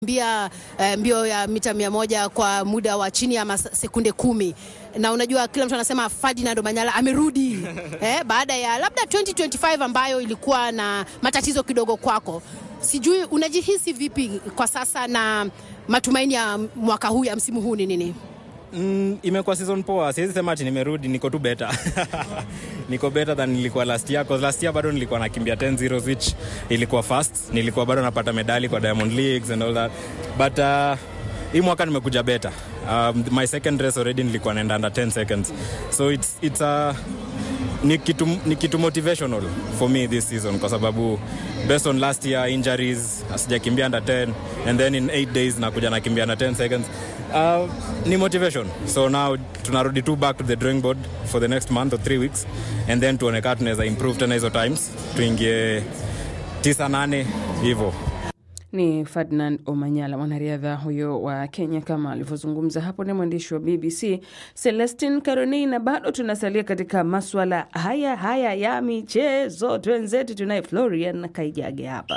mbia eh, mbio ya mita mia moja kwa muda wa chini ya mas- sekunde kumi na unajua kila mtu anasema Ferdinand Omanyala amerudi eh, baada ya labda 2025 ambayo ilikuwa na matatizo kidogo kwako. Sijui unajihisi vipi kwa sasa na matumaini ya mwaka huu ya msimu huu ni nini? Mm, imekuwa season poa, siwezi sema ati nimerudi, niko tu better niko better than nilikuwa last year, cause last year bado nilikuwa nakimbia 10 zeros which ilikuwa fast, nilikuwa bado napata medali kwa Diamond Leagues and all that but uh, hii mwaka nimekuja better. Um, my second race already nilikuwa naenda under 10 seconds so it's, it's a ni kitu, ni kitu motivational for me this season kwa sababu based on last year injuries sijakimbia under 10 and then in 8 days nakuja nakimbia under 10 seconds uh, ni motivation so now tunarudi tu back to the drawing board for the next month or 3 weeks and then tuone kaa tunaweza improve tena hizo times tuingie 9 8 hivyo Ni Ferdinand Omanyala, mwanariadha huyo wa Kenya, kama alivyozungumza hapo. Ni mwandishi wa BBC Celestin Caroni, na bado tunasalia katika maswala haya haya ya michezo. Twenzetu tunaye Florian Kaijage hapa.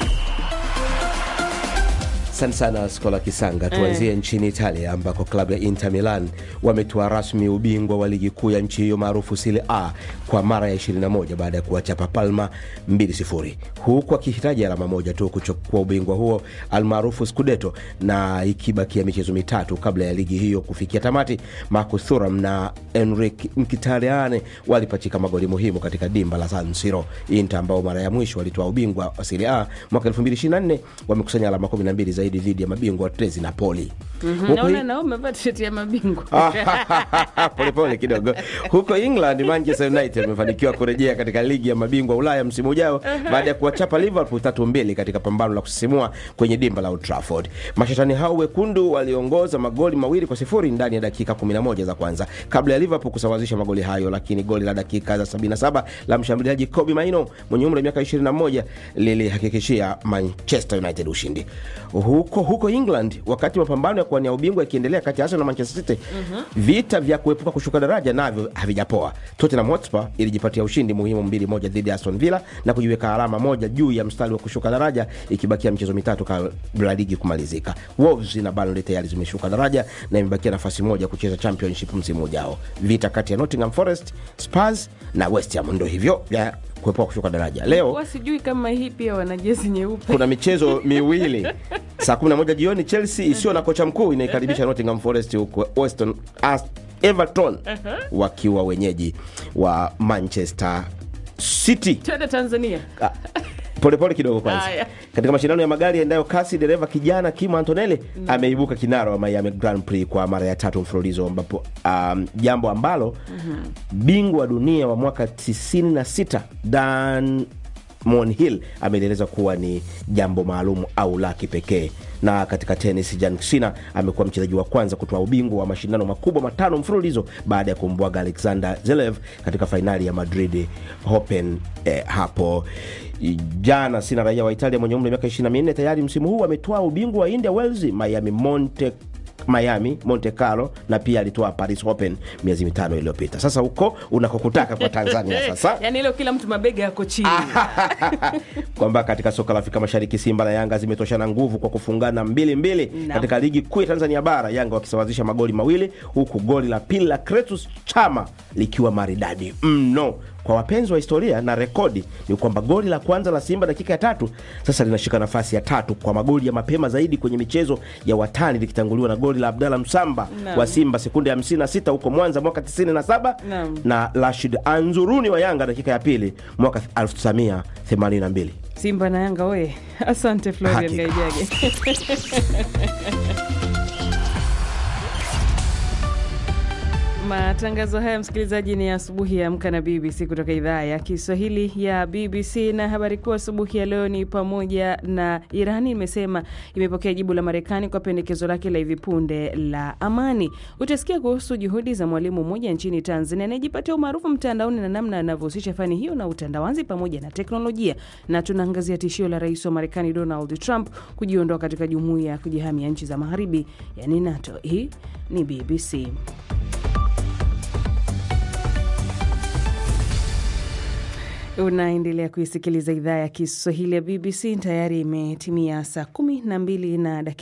Asante sana Skola Kisanga. Tuanzie nchini Italia ambako klabu ya Inter Milan wametoa rasmi ubingwa wa ligi kuu ya nchi hiyo maarufu Serie A kwa mara ya 21 baada ya kuwachapa Palma 2-0 huku akihitaji alama moja tu kuchukua ubingwa huo almaarufu Scudetto, na ikibakia michezo mitatu kabla ya ligi hiyo kufikia tamati. Marcus Thuram na Enrique Mkhitaryan walipachika magoli muhimu katika dimba la San Siro. Inter ambao mara ya mwisho walitoa ubingwa wa Serie A mwaka 2024 wamekusanya alama 12 zaidi dhidi ya mabingwa watetezi Napoli. Huku Naona hii- nao umevaa tisheti ya mabingwa polepole kidogo. Huko England, Manchester United wamefanikiwa kurejea katika ligi ya mabingwa Ulaya msimu ujao baada ya kuwachapa Liverpool tatu mbili katika pambano la kusisimua kwenye dimba la Old Trafford. Mashetani hao wekundu waliongoza magoli mawili kwa sifuri ndani ya dakika 11 za kwanza kabla ya Liverpool kusawazisha magoli hayo, lakini goli la dakika za 77 la mshambuliaji Kobe Maino mwenye umri wa miaka 21 lilihakikishia Manchester United ushindi. Huko huko England, wakati mapambano ya kuwania ubingwa yakiendelea kati ya Arsenal na Manchester City, vita vya kuepuka kushuka daraja navyo havijapoa. Tottenham Hotspur ilijipatia ushindi muhimu mbili moja dhidi ya Aston Villa na kujiweka alama moja juu ya mstari wa kushuka daraja ikibakia michezo mitatu kabla ligi kumalizika. Wolves na Burnley tayari zimeshuka daraja na imebakia nafasi moja kucheza championship msimu ujao. Vita kati ya Nottingham Forest, Spurs na West Ham ndo hivyo vya kuepuka kushuka daraja. Leo wa sijui kama hii pia wana jezi nyeupe. kuna michezo miwili saa 11 jioni chelsea isiyo na kocha mkuu inaikaribisha nottingham forest huko weston As- everton wakiwa wenyeji wa manchester city Twende Tanzania. Ah, polepole kidogo kwanza Haya. katika mashindano ya magari yaendayo kasi dereva kijana kim antonelli ameibuka kinara wa miami grand prix kwa mara ya tatu mfululizo ambapo um, jambo ambalo bingwa wa dunia wa mwaka 96 dan monhill amelieleza kuwa ni jambo maalum au la kipekee na katika tenis jan sina amekuwa mchezaji wa kwanza kutoa ubingwa wa mashindano makubwa matano mfululizo baada ya kumbwaga alexander zelev katika fainali ya madrid open eh, hapo jana sina raia wa italia mwenye umri wa miaka 24 tayari msimu huu ametoa ubingwa wa india wales miami monte miami monte carlo na pia alitoa paris open miezi mitano iliyopita sasa huko unakokutaka kwa tanzania sasa Yaani hilo kila mtu mabega yako chini. kwamba katika soka la Afrika Mashariki Simba na Yanga zimetoshana nguvu kwa kufungana mbili mbili Naam. katika ligi kuu ya Tanzania bara, Yanga wakisawazisha magoli mawili, huku goli la pili la Kretus Chama likiwa maridadi mno. Kwa wapenzi wa historia na rekodi ni kwamba goli la kwanza la Simba dakika ya tatu sasa linashika nafasi ya tatu kwa magoli ya mapema zaidi kwenye michezo ya watani likitanguliwa na goli la Abdalla Msamba Naam. wa Simba sekunde ya 56 huko Mwanza mwaka 97 Naam. na Rashid Anzuruni wa Yanga dakika ya pili mwaka 1982. Simba na Yanga we. Asante Florian Hakika. Gaijage. Matangazo haya msikilizaji, ni asubuhi ya Amka na BBC kutoka idhaa ya Kiswahili ya BBC, na habari kuu asubuhi ya leo ni pamoja na Irani imesema imepokea jibu la Marekani kwa pendekezo lake la hivi punde la amani. Utasikia kuhusu juhudi za mwalimu mmoja nchini Tanzania anayejipatia umaarufu mtandaoni na namna anavyohusisha fani hiyo na utandawazi pamoja na teknolojia, na tunaangazia tishio la rais wa Marekani Donald Trump kujiondoa katika jumuiya ya kujihamia nchi za magharibi, yani NATO. Hii ni BBC. Unaendelea kuisikiliza idhaa ya Kiswahili ya BBC. Tayari imetimia saa kumi na mbili na dakika